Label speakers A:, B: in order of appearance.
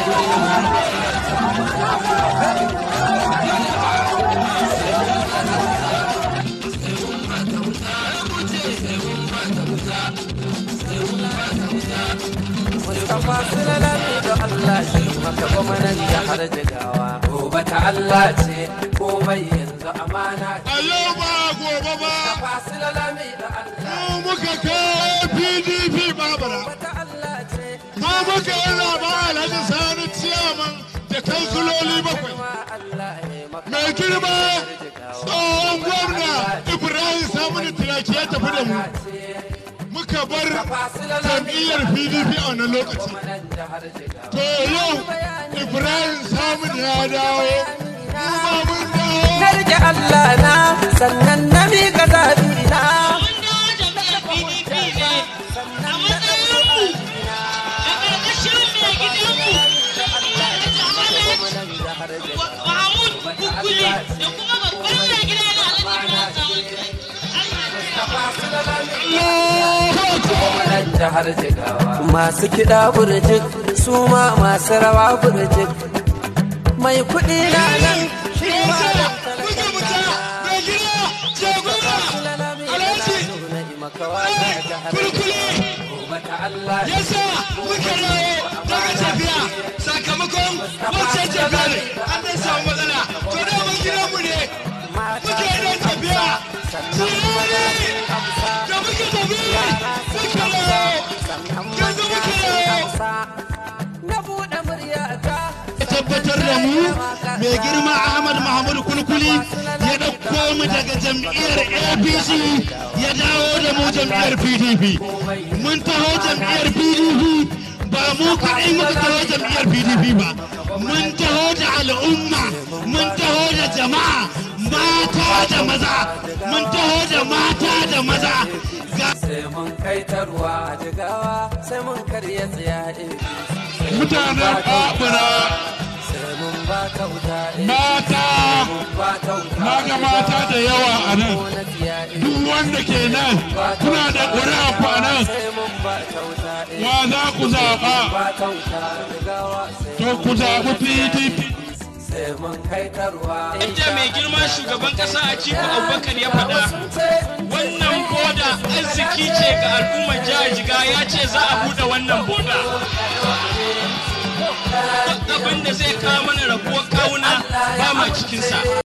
A: Mustapha Sulalami da Allah shi maka gwamnan jihar Jigawa. Gobe ta Allah ce komai yanzu amana ce.
B: a yau ba gobe ba
A: Mustapha Sulalami da Allah.
B: mu muka kai pdp babura
A: Gobe ta Allah ce
B: mu muka yi zaba alhaji sani ciyaman da kansuloli bakwai
A: ma Allah ya maka
B: mai girma tsohon gwamna ibrahim samuni turaki ya tafi da mu muka bar jam'iyyar pdp a wannan lokaci
A: gwamnan jihar Jigawa.
B: to yau ibrahim samuni ya dawo mu ma mun dawo
A: Na rike Allah na sannan na miƙa zaɓi na. Gwamnan jihar Jigawa. Masu kiɗa burjik su ma masu rawa burjik. Mai kuɗi na nan shi ma nan
B: muka muka mai gida jagora alhaji kulkuli yasa muka dawo daga tafiya sakamakon wancan tafiya ne an dai samu matsala to da mun gidan mu ne muke nan tafiya tirari da muke tafiya muka dawo yanzu muka dawo
A: Na buɗe muryata
B: ya tabbatar da mu mai girma ahmad mahmud kulkuli ya ɗauko mu daga jam'iyyar apc ya dawo da mu jam'iyyar pdp mun taho jam'iyyar pdp ba mu kaɗai muka taho jam'iyyar pdp ba mun taho da al'umma mun taho da jama'a mata da maza mun taho da mata da maza ga
A: sai mun kai ta ruwa a jigawa sai mun karya tsiyaye
B: mutanen babura
A: sai mun ba ta wuta
B: mata
A: mun ba ta wuta
B: na ga mata da yawa a nan
A: na tsiyaye
B: duk wanda ke nan kuna da ƙuri'a ku a nan
A: sai mun ba ta wuta
B: wa za ku zaɓa
A: ba ta wuta jigawa sai
B: to ku zaɓi pdp
A: sai mun kai ta ruwa
C: Yadda mai girma shugaban ƙasa a Atiku Abubakar ya faɗa wannan boda arziki ce ga al'ummar jihar Jiga ya ce za a buɗe wannan boda. Duk abin da zai kawo mana rabuwar kawuna ba ma cikinsa.